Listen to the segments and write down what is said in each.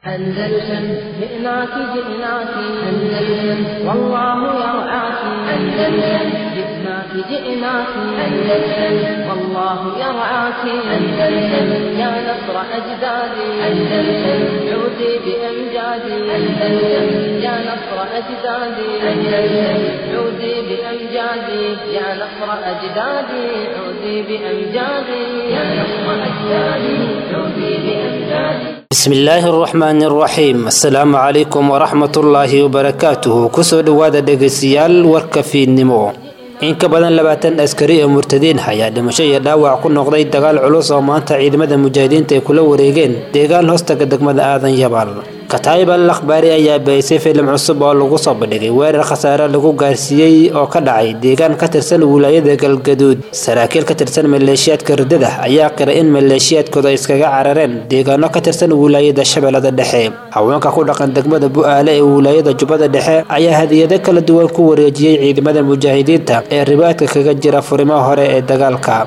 أندلسن جئناك جئناك أندلسن والله يرعاك أندلسن جئناك جئناك أندلسن والله يرعاك أندلسن يا نصر أجدادي أندلسن عودي بأمجادي أندلسن يا نصر أجدادي أندلسن عودي بأمجادي يا نصر أجدادي عودي بأمجادي يا نصر أجدادي عودي بأمجادي bismillaahi araxmaani araxiim assalaamu calaykum waraxmatullaahi wabarakaatuhu kusoo dhowaada dhegaystayaal warka fiidnimo in ka badan labaatan askari oo murtadiin ayaa dhimasho iyo dhaawac ku noqday dagaal culus oo maanta ciidamada mujaahidiinta ay kula wareegeen deegaan hoostaga degmada aadan yabaal kataayib al akhbaari ayaa bahisay filim cusub oo lagu soo bandhigay weerar khasaare lagu gaarsiiyey oo ka dhacay deegaan ka tirsan wilaayada galgaduud saraakiil ka tirsan maleeshiyaadka ridada ayaa qiray in maleeshiyaadkooda iskaga carareen deegaano ka tirsan wilaayada shabeellada dhexe haweenka ku dhaqan degmada bu-aale ee wilaayada jubbada dhexe ayaa hadiyado kala duwan ku wareejiyey ciidamada mujaahidiinta ee ribaadka kaga jira furimaha hore ee dagaalka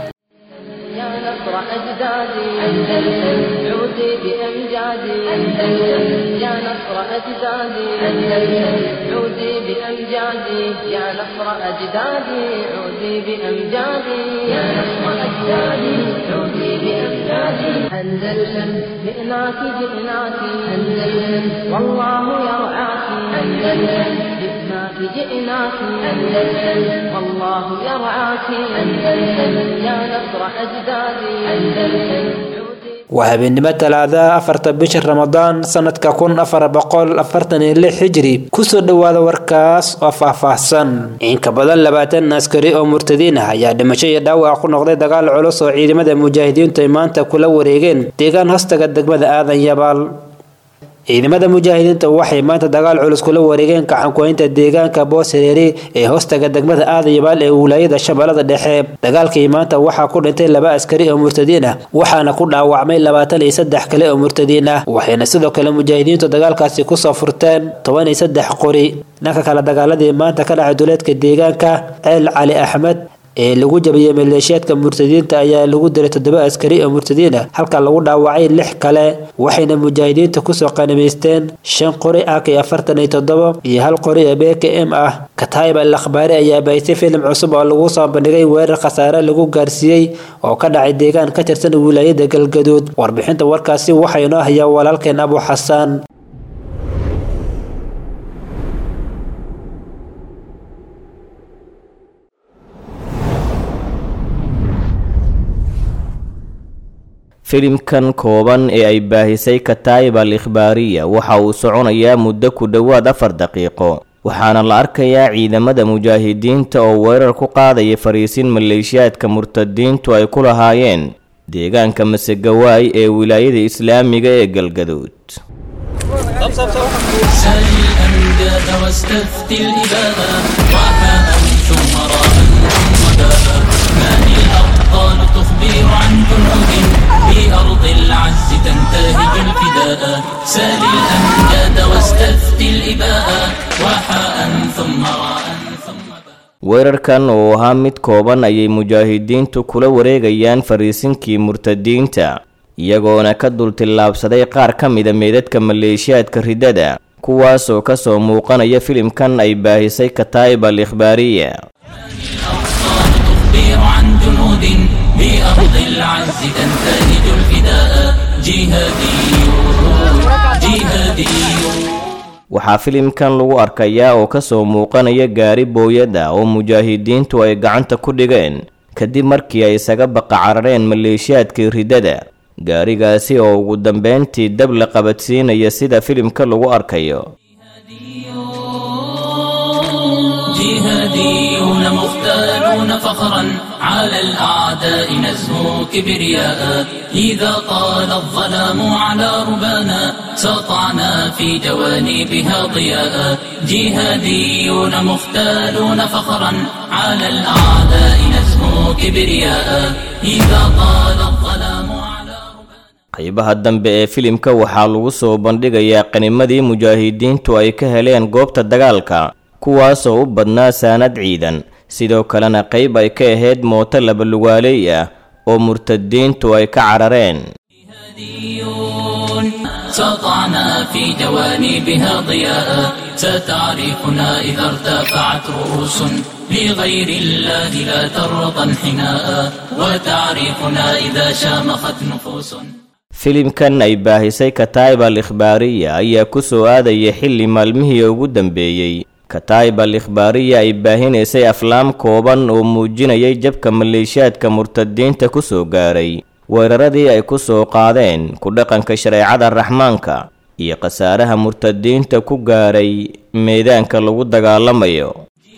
يا نصر أجدادي أندلسن عودي بأمجادي أندلسن يا نصر أجدادي أندلسن عودي بأمجادي يا نصر أجدادي عودي بأمجادي يا نصر أجدادي عودي بأمجادي أندلسن جئناك جئناك أندلسن والله يرعاك أندلسن جئناك جئناك أندلسن والله يرعاك أندلسن يا نصر أجدادي أندلسن waa habeennimo talaada afarta bisha ramadaan sanadka kun afar boqol afartan iyo lix xijiri kusoo dhowaada warkaas oo faahfaahsan in ka badan labaatan askari oo murtadiin ah ayaa dhimasho iyo dhaawac ku noqday dagaal culus oo ciidamada mujaahidiintu ay maanta kula wareegeen deegaan hoostaga degmada aadan yabaal ciidamada mujaahidiinta waxay maanta dagaal culus kula wareegeen gacankuhaynta deegaanka booshareeri ee hoostaga degmada aadan yabaal ee wilaayada shabeellada dhexe dagaalkii maanta waxaa ku dhintay laba askari oo murtadiin ah waxaana ku dhaawacmay labaatan iyo saddex kale oo murtadiin ah waxayna sidoo kale mujaahidiintu dagaalkaasi kusoo furteen toban iyo saddex qori dhanka kale dagaaladii maanta ka dhacay duleedka deegaanka ceel cali axmed ee lagu jabiyey maleeshiyaadka murtadiinta ayaa lagu diray toddoba askari oo murtadiin ah halka lagu dhaawacay lix kale waxayna mujaahidiinta kusoo qanimaysteen shan qori ak iyo afartan iyo toddoba iyo hal qori oo b k m ah kataayib al akhbaari ayaa bahisay filim cusub oo lagu soo bandhigay weerar khasaare lagu gaarsiiyey oo ka dhacay deegaan ka tirsan wilaayada galgaduud warbixinta warkaasi waxaa inoo hayaa walaalkeen abu xasaan filimkan kooban ee ay baahisay kataayib al ikhbaariya waxa uu soconayaa muddo ku dhowaad afar daqiiqo waxaana la arkayaa ciidamada mujaahidiinta oo weerar ku qaadaya fariisin maleeshiyaadka murtadiintu ay ku lahaayeen deegaanka masegawaay ee wilaayada islaamiga ee galgaduud سل الأمجاد واستفتي الإباء وحاء ثم راء ثم باء من الأبطال تخبر عن جنود في أرض العز تنتهج الفداء سل الأمجاد واستفتي الإباء وحاء ثم راء ثم باء weerarkan oo ahaa mid kooban ayay mujaahidiintu kula wareegayaan fariisinkii murtadiinta iyagoona ka dul tillaabsaday qaar ka mida meedadka maleeshiyaadka ridada kuwaasoo kasoo muuqanaya filimkan ay baahisay kataayib al ikhbaariya الأبطال تخبر عن جنود بأرض العز تنتهج الفداء جهاديون جهاديون waxaa filimkan lagu arkayaa oo kasoo muuqanaya gaari booyada oo mujaahidiintu ay gacanta ku dhigeen kadib markii ay isaga baqa carareen maleeshiyaadkii ridada gaarigaasi oo ugu dambeyntii dab la qabadsiinaya sida filimka lagu arkayo جهاديون مختالون فخرا على الأعداء نزهو كبرياء إذا طال الظلام على ربانا سطعنا في جوانبها ضياء جهاديون مختالون فخرا على الأعداء نزهو كبرياء إذا طال الظلام على qaybaha dambe ee filimka waxaa lagu soo bandhigayaa qanimadii mujaahidiintu ay ka heleen goobta dagaalka kuwaasoo u badnaa saanad ciidan sidoo kalena qayb ay ka ahayd mooto labalugaaleey ah oo murtadiintu ay ka carareen جهاديون سطعنا في جوانبها ضياء ستعرفنا إذا ارتفعت رؤوس لغير الله لا ترضى انحناء وتعرفنا إذا شامخت نفوس filimkan ay baahisay kataib al ikhbaariya ayaa ku soo aadaya xilli maalmihii ugu dambeeyey kataib al ikhbaariya ay baahinaysay aflaam kooban oo muujinayay jabka maleeshiyaadka murtadiinta ku soo gaaray weeraradii ay ku soo qaadeen ku dhaqanka shareecada raxmaanka iyo khasaaraha murtadiinta ku gaaray meedaanka lagu dagaalamayo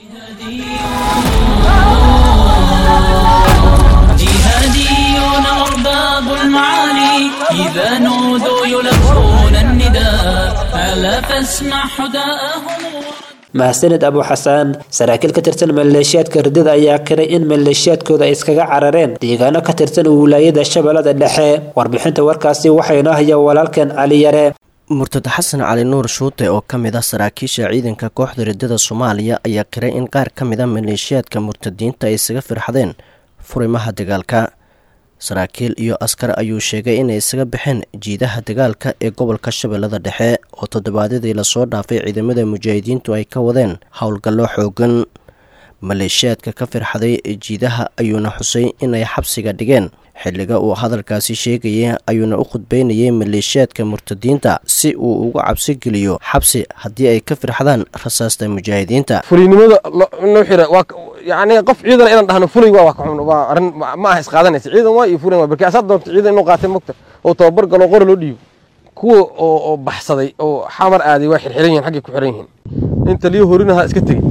جهاديون أرباب المعالي إذا نودوا يلبون النداء ألا فاسمع حداءهم mahadsaned abu xasaan saraakiil ka tirsan maleeshiyaadka ridada ayaa kiray in maleeshiyaadkooda ay iskaga carareen deegaano ka tirsan wilaayada shabeellada dhexe warbixinta warkaasi waxaynoo haya walaalkeen cali yare murtad xasan cali nuur shuute oo ka mid ah saraakiisha ciidanka kooxda ridada soomaaliya ayaa kiray in qaar ka mid a maleeshiyaadka murtadiinta ay isaga firxadeen furimaha dagaalka saraakiil iyo askar ayuu sheegay inay isaga baxeen jiidaha dagaalka ee gobolka shabeellada dhexe oo toddobaadyadii lasoo dhaafay ciidamada mujaahidiintu ay ka wadeen howlgallo xoogan maleeshiyaadka ka firxaday jiidaha ayuuna xusay inay xabsiga dhigeen xilliga uu hadalkaasi sheegayay ayuuna u khudbeynayay maleeshiyaadka murtadiinta si uu uga cabsi geliyo xabsi haddii ay ka firxadaan rasaasta mujaahidiinta fulinimada noo xira waa yani qof ciidan inaan dhahno fulay waa waa ka xun waa arrin ma aha isqaadanaysa ciidan waa iyo fulan waa barki asaad doonto ciidan inuu qaatay mogta oo tababar galo qora loo dhiibo kuwa oo oo baxsaday oo xamar aaday waa xirxiran yihiin xaggay ku xiran yihiin inta liyo horinaha iska tegey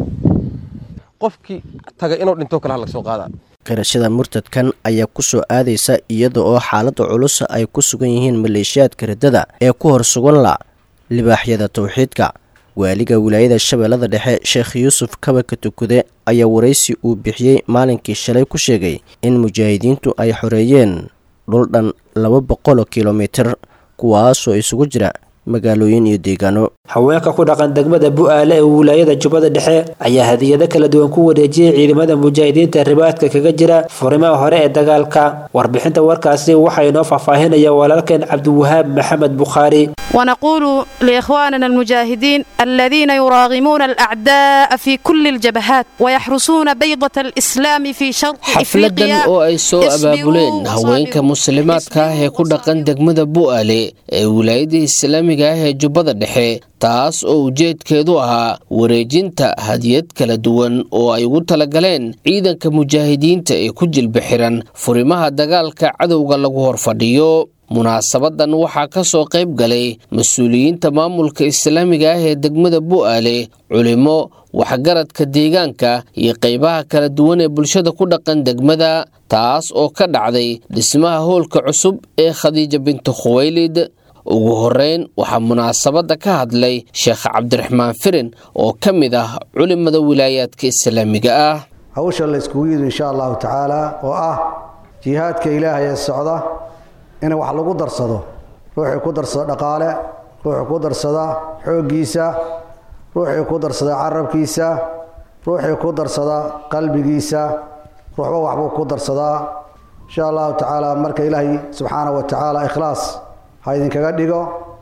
qofkii tagay inuu dhinto kale ha laga soo qaadaa qirashada murtadkan ayaa ku soo aadaysa iyada oo xaaladda culus ay ku sugan yihiin maleeshiyaadka riddada ee ku hor sugan la libaaxyada towxiidka waaliga wilaayada shabeellada dhexe sheekh yuusuf kabaka tukude ayaa waraysi uu bixiyey maalinkii shalay ku sheegay in mujaahidiintu ay xoreeyeen dhul dhan laba boqoloo kilomitir kuwaasoo isugu jira magaalooyin iyo deegaano haweenka ku dhaqan degmada bu-aale ee wilaayada jubbada dhexe ayaa hadiyado kala duwan ku wareejiyey ciidamada mujaahidiinta ribaadka kaga jira furimaha hore ee dagaalka warbixinta warkaasi waxaa inoo faahfaahinaya walaalkeen cabdiwahaab maxamed bukhaari ونقول لإخواننا المجاهدين الذين يراغمون الأعداء في كل الجبهات ويحرسون بيضة الإسلام في شرق xafladan oo ay soo abaabuleen haweenka muslimaadka ah ee ku dhaqan degmada bu'aale ee wilaayada islaamiga ah ee jubbada dhexe taas oo ujeedkeedu ahaa wareejinta hadiyad kala duwan oo ay ugu talagaleen ciidanka mujaahidiinta ee ku jilba xiran furimaha dagaalka cadowga lagu horfadhiyo munaasabadan waxaa ka soo qayb galay mas-uuliyiinta maamulka islaamiga ah ee degmada bu'aale culimo waxgaradka deegaanka iyo qaybaha kala duwan ee bulshada ku dhaqan degmada taas oo ka dhacday dhismaha hoolka cusub ee khadiija binti khuwaylid ugu horeyn waxaa munaasabadda ka hadlay sheekh cabdiraxmaan firin oo ka mid ah culimada wilaayaadka islaamiga ah hawsha la iskugu yidi insha allahu tacaala oo ah jihaadka ilaahay ee socda in wax lagu darsado ruuxii ku darsada dhaqaale ruuxii ku darsada xooggiisa ruuxii ku darsada carabkiisa ruuxii ku darsada qalbigiisa ruuxba waxbuu ku darsadaa insha allahu tacaala marka ilaahay subxaana wa tacaala ikhlaas ha idinkaga dhigo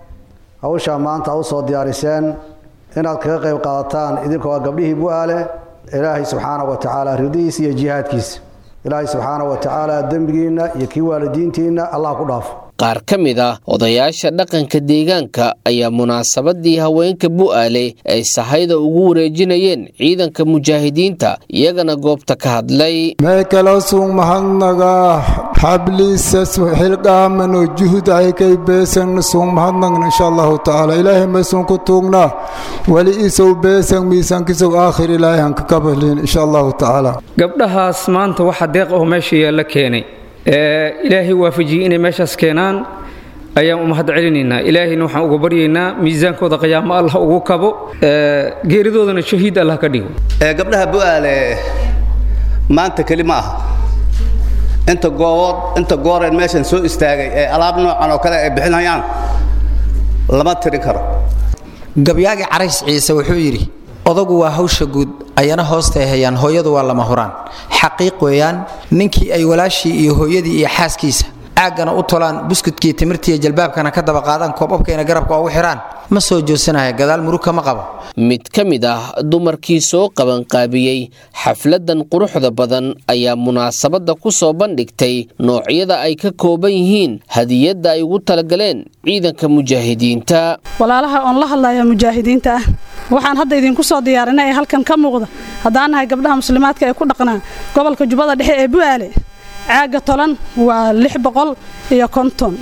hawshaa maanta ha u soo diyaariseen inaad kaga qayb qaadataan idinkoo gabdhihii bu-aale ilaahay subxaana wa tacaala ridihiisa iyo jihaadkiisa ilaahay subxaana wa tacaala dembigiinna iyo kii waalidiintiinna allah ku dhaafo qaar ka mid ah odayaasha dhaqanka deegaanka ayaa munaasabadii haweenka bu'aale ay sahayda ugu wareejinayeen ciidanka mujaahidiinta iyagana goobta ka hadlay meekalasung mahadnaga xabliisa xilqaamano juhud aykay beesan sung mahadnagna insha allahu tacaala ilaahay maysun ku tuugnaa weli isow beesan miisaankisow aakhir ilaahay hanka kabalin insha allahu tacaala gabdhahaas maanta waxa deeq oo meesha yaalla keenay ilaahay waafajiyey inay meeshaas keenaan ayaan u mahad celinaynaa ilaahayna waxaan uga baryaynaa miisaankooda qiyaamo allah ugu kabo geeridoodana shahiid allah ka dhigo gabdhaha bu'aale maanta keli ma aha inta goobood inta gooreen meeshan soo istaagay ee alaab noocan oo kale ay bixinayaan lama tirin karo gabyaagi carays ciise wuxuu yidhi odagu waa hawsha guud ayana hoostay hayaan hooyadu waa lama huraan xaqiiq weeyaan ninkii ay walaashii iyo hooyadii iyo xaaskiisa caaggana u tolaan buskudkii timirtiiyo jalbaabkana ka daba qaadaan koobabkayna garabka ugu xidhaan ma soo joodsanaya gadaal murug kama qabo mid ka mid ah dumarkii soo qabanqaabiyey xafladan quruxda badan ayaa munaasabadda ku soo bandhigtay noocyada ay ka kooban yihiin hadiyadda ay ugu talagaleen ciidanka mujaahidiinta walaalaha oon la hadlaya mujaahidiinta ah waxaan hadda idinku soo diyaarinay ee halkan ka muuqda haddaan nahay gabdhaha muslimaadka ee ku dhaqnaa gobolka jubbada dhexe ee bu'aale caagga tolan waa lix boqol iyo konton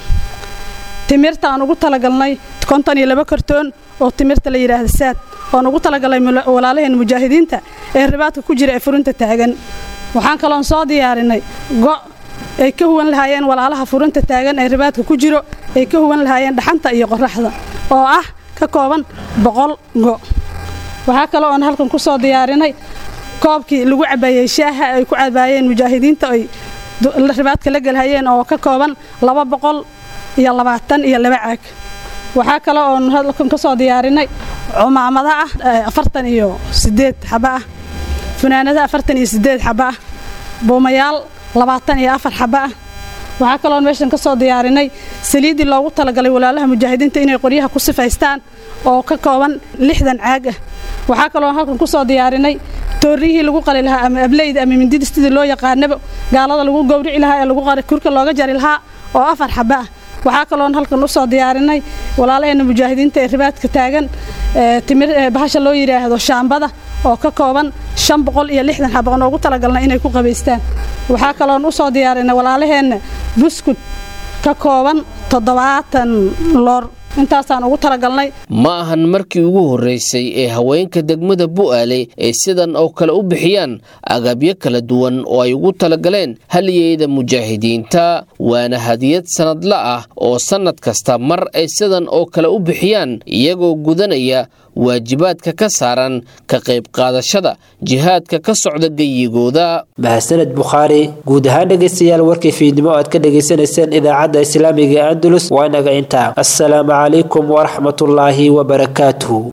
timirta aan ugu talagalnay konton iyo laba kartoon oo timirta la yidhaahda saad oon ugu talagalnay walaalaheen mujaahidiinta ee ribaadka ku jira ee furinta taagan waxaan kaloon soo diyaarinay go' ay ka huwan lahaayeen walaalaha furinta taagan ee ribaadka ku jiro ay ka huwan lahaayeen dhaxanta iyo qoraxda oo ah ka kooban boqol go' waxaa kaloo oon halkan ku soo diyaarinay koobkii lagu cabaayey shaaha ay ku cabaayeen mujaahidiinta ay ribaadka la gelhayeen oo ka kooban laba boqol iyo labaatan iyo laba caag waxaa kale oon halkan ka soo diyaarinay cumaamada ah afartan iyo sideed xaba ah funaanada afartan iyo sideed xaba ah buumayaal labaatan iyo afar xaba ah waxaa kaloon meeshan ka soo diyaarinay saliiddii loogu talagalay walaalaha mujaahidiinta inay qoryaha ku sifaystaan oo ka kooban lixdan caag ah waxaa kaloon halkan ku soo diyaarinay toorriyihii lagu qali lahaa ama ableyda ama mindida sidii loo yaqaanaba gaalada lagu gowrici lahaa ee lagu kurka looga jari lahaa oo afar xaba ah waxaa kaloon halkan u soo diyaarinay walaalaheena mujaahidiinta ee ribaadka taagan timir bahasha loo yidhaahdo shaambada oo ka kooban shan boqol iyo lixdan xaba oon ugu talagalnay inay ku qabaystaan waxaa kaloon u soo diyaarinay walaalaheenna buskud ka kooban toddobaatan loor intaasaan ugu talagalnay ma ahan markii ugu horreysay ee haweenka degmada bu'aale ay sidan oo kale u bixiyaan agabyo kala duwan oo ay ugu talagaleen haliyeyda mujaahidiinta waana hadiyad sannadla ah oo sannad kasta mar ay sidan oo kale u bixiyaan iyagoo gudanaya waajibaadka ka saaran ka qayb qaadashada jihaadka ka socda geyigooda mahadsaned bukhaari guud ahaan dhegaystayaal warkii fiidnimo aad ka dhagaysanayseen idaacadda islaamiga andalus waa inaga intaa assalaamu calaykum waraxmatullaahi wabarakaatuhu